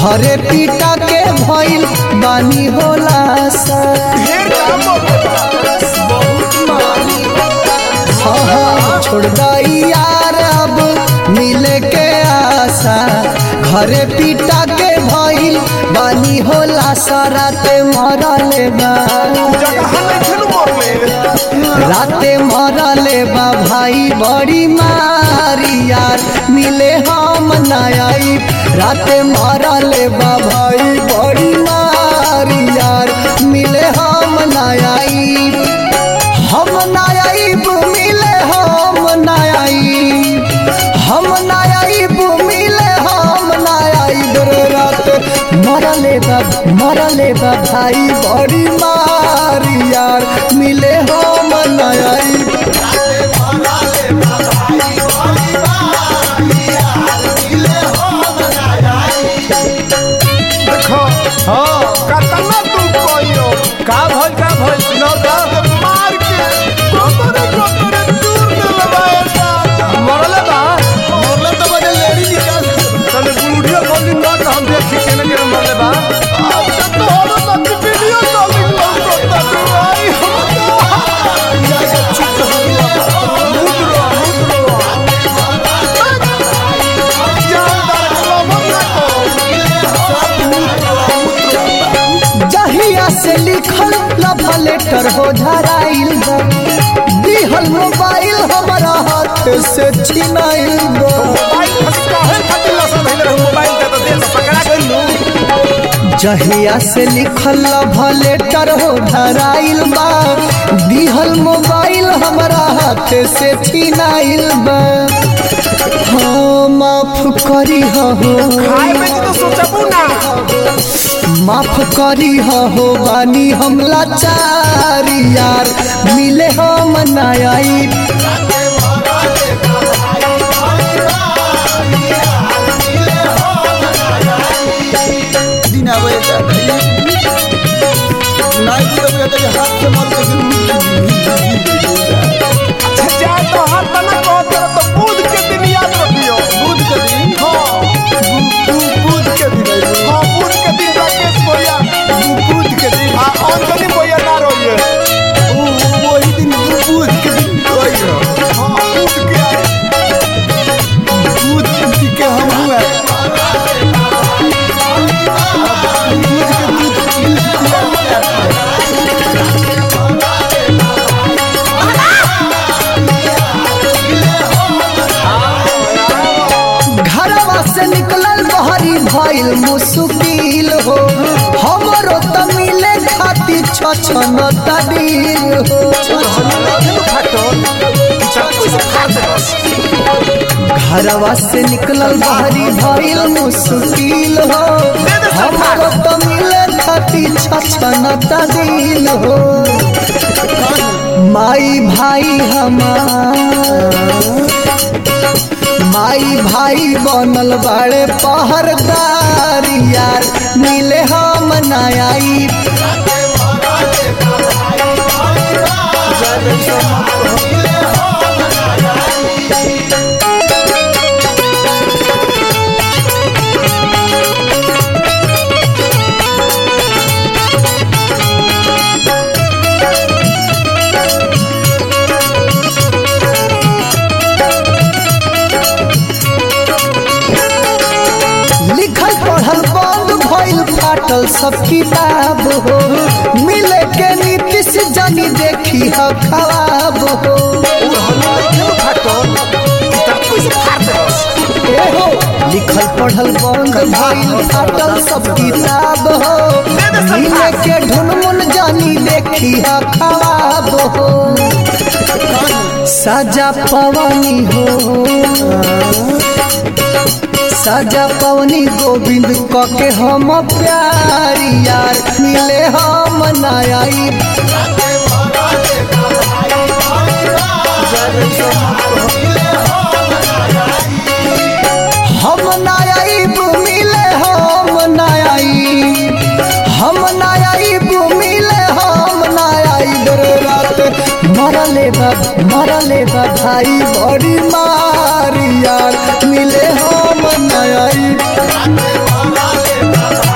घरे पीटा के भइल बानी होला सा ढेर काम बहुत मानी हाँ, हाँ, छोड़ दई यार अब मिले के आशा घरे पीटा के भइल बानी होला सराते मरले बा जगह नहीं खेलू मरले राते मरले बा भाई बड़ी मारी यार मिले हम नई राते मरले बा भाई बड़ी मारी यार मिले हम नई हम नायाब मिले हम नायाब हम नायाब मिले हम नायाब रे रात मरले बा मरले बा भाई बड़ी मारी यार मिले हम नायाब देखो हाँ कतना तू कोइयो का भइल का भइल सुनाओ त मार के गोतरे गोतरे दूर दे लगाए ता मरले बा मरले तो बजे लेडी निकाल तने गुड़िया बोली कर हम देखी केने केने मरले बा अच्छा तो हो ना कि वीडियो कॉलिंग लग तो तू आई जाके चुप मुद्रो मुद्रो जानदार कलम ना को जहिया से लिखल लव लेटर हो धराइल बा दिहल मोबाइल हमारा हाथ से छिनाइल बा मोबाइल फटका है खातिर लसन धइले रहू मोबाइल के तो देश पकड़ा गइल जहिया से लिखल लव लेटर हो धराइल बा दिहल मोबाइल हमारा हाथ से छिनाइल बा हाँ माफ करी हो खाए में तो सोचबू ना माफ करी हो बानी हम लाचारी यार मिले हम नई दिन आवे नाई की तो कहते हाथ से मार के जा तो हाथ तना कह तेरा तो बुध के दिन याद रखियो बुध के दिन हां बुध के दिन हां बुध के दिन राकेश भैया बुध के दिन हां अंजलि भैया ना रोइए ओ वही दिन बुध के दिन रोइए हां बुध के बुध के हम हुआ घरवा से निकलल बहरी भइल मुश्किल हो हमरो त मिले खातिर छछन तदीर हो घरवा से निकलल बहरी भइल मुश्किल हो हमरो त मिले खातिर छछन तदीर हो माई भाई हमार माई भाई बनल बाड़े पहरदार यार मिले हम नई लिखल पढ़ल बंद भइल फाटल सब किताब हो मिले के नीतीश जानी देखी ह खराब हो ए हो लिखल पढ़ल बंद भइल फाटल सब किताब हो मिले के ढुनमुन जानी देखी ह खराब हो सजा पवनी हो सजा पवनी गोविंद कके हम प्यारी यार मिले हम नई हम नायाब मिले हम नायाब हम नायाब मिले हम नायाब रे रात मरले बा मरले बा भाई बड़ी मारी यार मिले हम नायाब रे